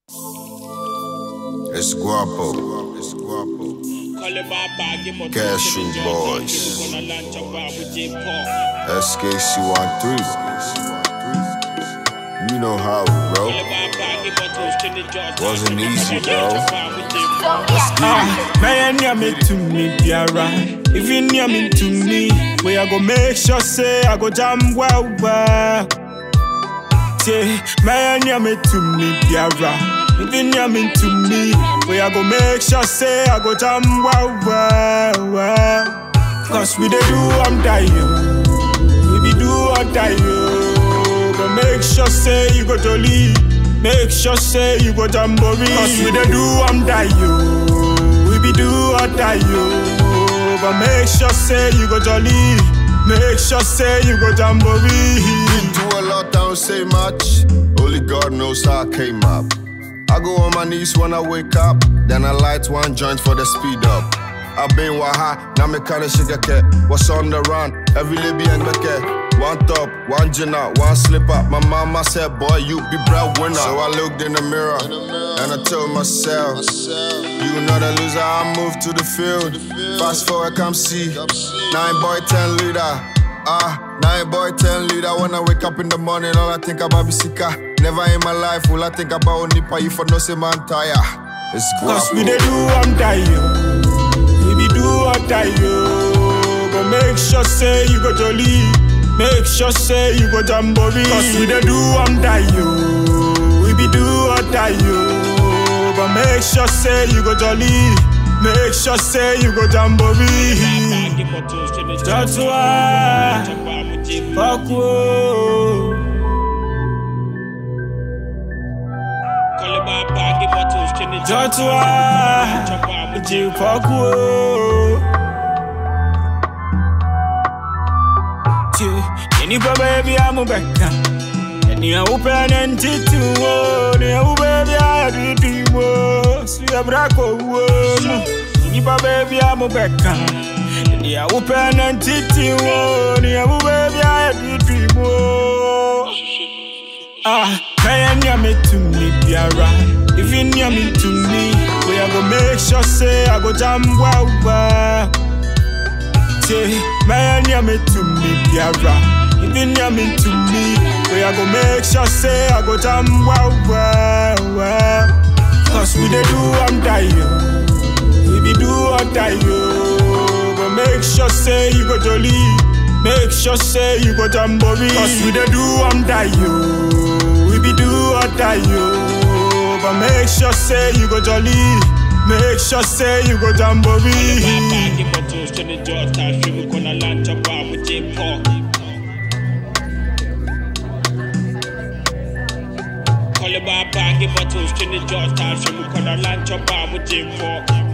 Es guapo. Es guapo. Cashew Boys. SKC13. You know how, bro. Wasn't easy, bro. Man, near me to me, Biara. If you near me to me, we I go make sure say I go jam well, well. Say, man, near me to me, Biara. If you near me to me, we I go make sure say I go jam well, well, well. Cause we dey do, I'm dying. We be do or die, yo. But make sure say you go jolly. Make sure say you go jamboree. Cause we dey do I'm die, yo. We be do or die, yo. But make sure say you go jolly. Make sure say you go jamboree. Do a lot, I don't say much. Only God knows how I came up. I go on my knees when I wake up. Then I light one joint for the speed up. I been waha, now me kinda sugar cat. What's on the run? Every Libby and the One top, one gin out, one slip up. My mama said, boy, you be breadwinner. So I looked in the mirror and I told myself, you not a loser, I moved to the field. Fast forward, come see. Nine boy, ten leader. Ah, nine boy, ten leader. When I wake up in the morning, all I think about be sika. Never in my life will I think about Nipa, you for no say man tire. It's Cause we guapo. dey do I'm die, yo. We be do or die, yo. But make sure say you go jolly. Make sure say you go jamboree. Cause we dey do I'm die, yo. We be do or die, yo. But make sure say you go jolly. Make sure say you go jamboree. Joshua, fuck whoa. Joshua, Jill fuck whoa. Nipa baby I'm a becca. And you open and titu wo. You baby I do do wo. See a braco wo. Nipa baby I'm a becca. And you open and titu wo. You baby I do do wo. Ah, man, near me to me, Biara. If you near me to me, we I go make sure say I go jam well, well. Say, man, near me to me, Biara. If you near me to me, we I go make sure say I go jam well, well, well. Cause we dey do I'm die, yo. We be do or die, yo. But make sure say you go jolly. Make sure say you go jamboree. Cause we dey do I'm die, yo. We be do or die, yo. But make sure say you go jolly. Make sure say you go jamboree. Call it by bag, bottles to the jaws, time, she will call a lunch up with Jim Pork.